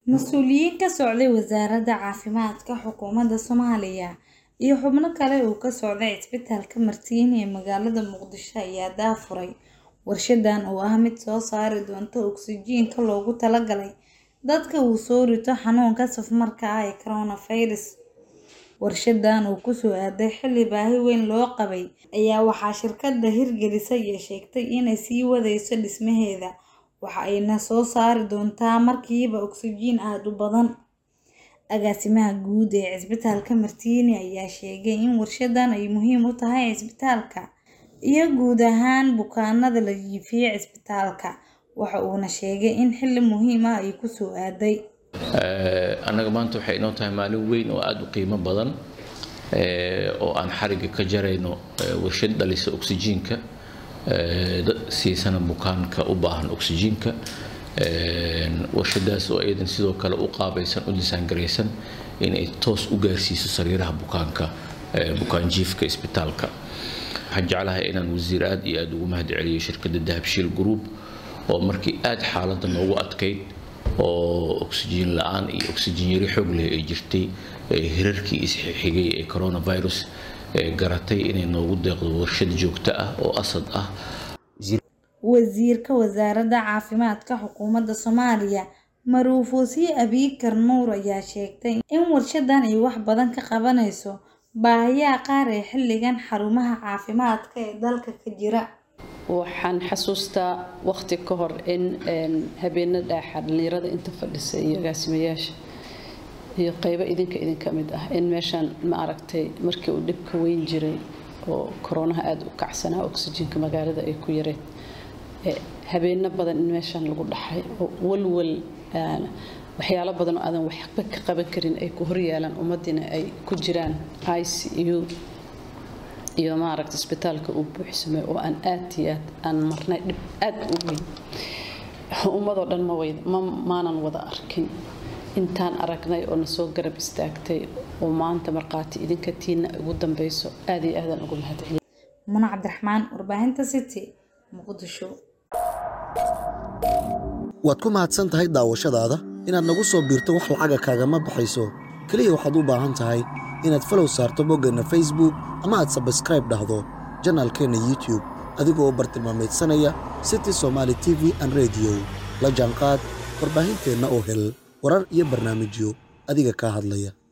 Mas'uuliyiin ka socday Wasaaradda Caafimaadka Xukuumadda Soomaaliya iyo xubno kale oo ka socday Isbitaalka Martini ee magaalada Muqdisho ayaa daahfuray warshadan oo ah mid soo saari doonta oksijiinta loogu talagalay dadka uu soo rito xanuunka safmarka ah ee coronavirus. Warshadan oo ku soo aaday xilli baahi weyn loo qabay ayaa waxaa shirkadda hirgelisay ay sheegtay inay sii wadayso dhismaheeda, waxa ayna soo saari doontaa markiiba oksijiin aad u badan. Agaasimaha guud ee Isbitaalka Martini ayaa sheegay in warshadan ay muhiim u tahay isbitaalka iyo guud ahaan bukaanada la jiifiyo isbitaalka, waxa uuna sheegay in xilli muhiim ah ay ku soo aaday. annaga maanta waxay inoo tahay maalin weyn oo aada u qiimo badan oo aan xariga ka jarayno warshad dhalisa oksijiinka siisana bukaanka u baahan oksijiinka warshadaas oo iyadan sidoo kale u qaabaysan u disaangaraysan inay toos u gaarsiiso sariiraha bukaanka bukaan jiifka isbitaalka waxaan jeclahay inaan wasiir aad iyo aad ugu mahad celiyo shirkadda dahabshiil group oo markii aad xaaladda noogu adkayd oo oksijiin la-aan iyo oksijiin yari xoog leh ay jirtay hirarkii isxigay ee coronavirus garatay inay noogu deeqdo warshad joogto ah oo asad ah Wasiirka Wasaaradda Caafimaadka Xukuumadda Soomaaliya Maruuf Wasiir Abiykar Nuur ayaa sheegtay in warshadan ay wax badan ka qabanayso baahiyaha qaar ee xilligan xarumaha caafimaadka ee dalka ka jira. waxaan xasuustaa waqti ka hor in habeena dhaaxa dhalinyarada inta fadhisa iyo agaasimayaasha iyo qaybo idinka idinka mid ah in meeshaan ma aragtay markii uu dhibka weyn jiray oo koronaha aada u kacsanaa oksijiinka magaalada ay ku yareen habeeno badan in meeshaan lagu dhaxay oo walwal waxyaalo badan oo aadan waxba ka qaban karin ay ku horyaalaan ummaddiina ay ku jiraan i c u iyo maaragta isbitaalka uu buuxsamay oo aan aad iyo aad aan marnay dhib aad u weyn ummadoo dhan ma wayda ma maanan wada arkin intaan aragnay oo na soo garab istaagtay oo maanta markhaati idinka tiina ugu dambeyso aad iyo aadaan ugu mahadceliya Muna Cabdiraxmaan warbaahinta City Muqdisho waad ku mahadsan tahay daawashadaada inaad nagu soo biirto wax lacaga kaagama baxayso keliya waxaad u baahan tahay inaad falow saarto boggeenna facebook ama aad sabskraib dhahdo janaalkeenna youtube adigoo bartilmaameedsanaya city somaali t v an rediyo la jaanqaad warbaahinteenna oo hel warar iyo barnaamijyo adiga kaa hadlaya